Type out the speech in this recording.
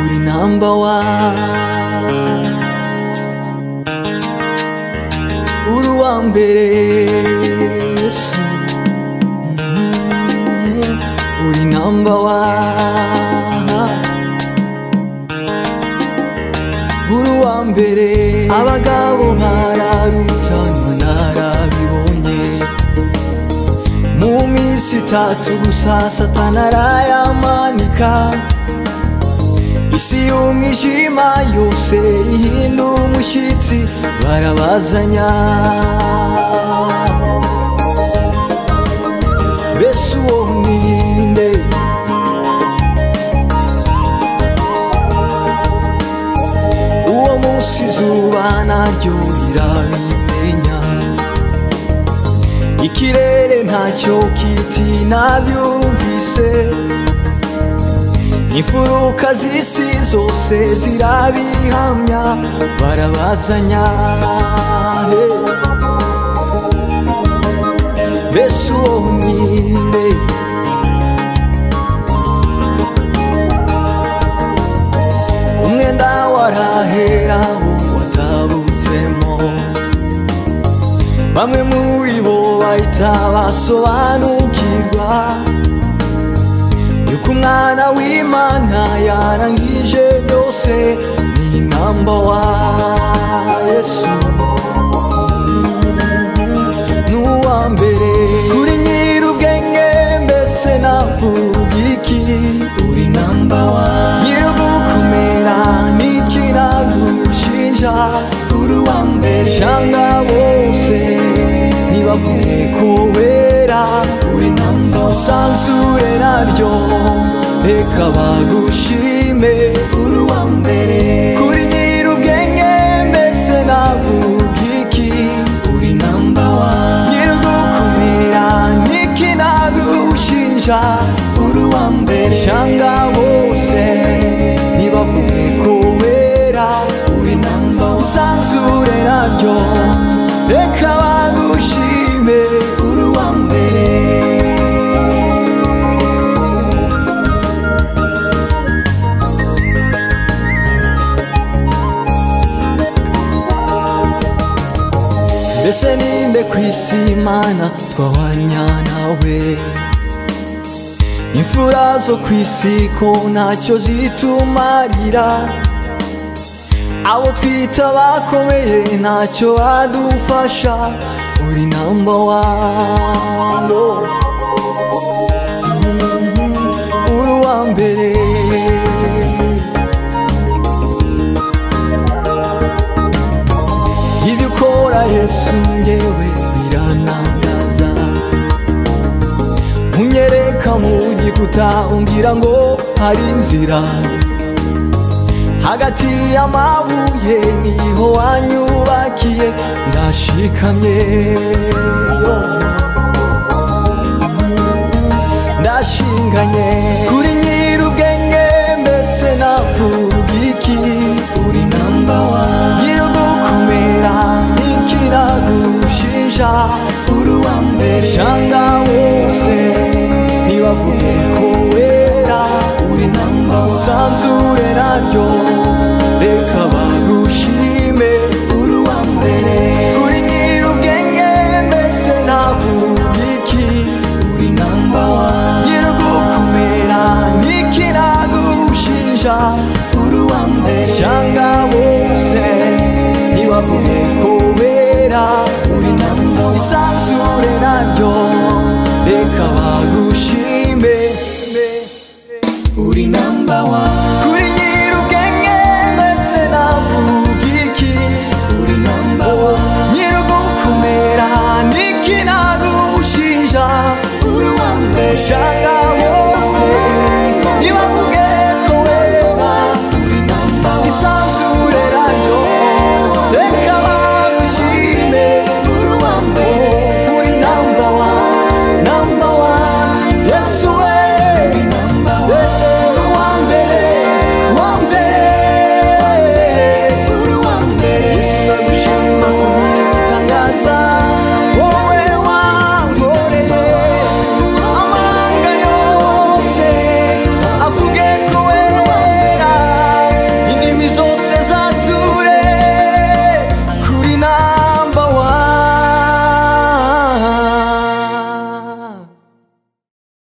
be number one uri uwa mbere yesu Mm, uri number one uri uwa mbere abagabo bararutanwa narabibonye mu minsi itatu gusa satana arayamanika isi y'umwijima yose ihindura umushyitsi barabazanya mbese uwo ni nde uwo munsi izuba naryo rirabimenya ikirere ntacyo kiti nabyumvise imfuruka z'isi zose zirabihamya barabazanya he. mbese uwo ni nde umwenda warahera wo watabutsemo bamwe muri bo bahita basobanukirwa yuko umwana w'imana yarangije byose ni namba wa yesu n'uwa mbere uri nyir'ubwenge mbese navuga iki uri namba wa nyir'ugukomera n'ikiragushinja uri uwa mbere cyangwa bose ntibavuge ko wera uri namba wa sanzure naryo reka bagushime uri uwa mbere kuri nyir'ubwenge mbese navuga iki uri namba wa nyir'ugukomera n'ikinagushinja uri uwa mbere cyangwa bose ntibavuge ko wera uri namba wa isanzure naryo reka bagushime uri uwa mbere mbese ninde ku isi imana twabanya nawe imfura zo ku isi ko ntacyo zitumarira abo twita bakomeye ntacyo badufasha uri namba wano uri uwa mbere ibyo ukora yesu ngewe biranangaza unyereka mu gikuta umbwira ngo hari inzira hagati y'amabuye niho wanyubakiye ndashikamye ndashinganye kuri nyir'ubwenge mbese navuga iki uri namba wa nyir'ugukomera n'ikiragushinja uri uwa mbere cyangwa wose ntibavuge ko wera uri namba wa sanzure naryo reka bagushime uri uwa mbere kuri nyir'ubwenge mbese navuga iki uri namba wa nyir'ugukomera n'ikiragushinja uri uwa mbere cyangwa bose ntibavuge ko wera uri namba wa isanzure naryo reka bagushime uri namba wa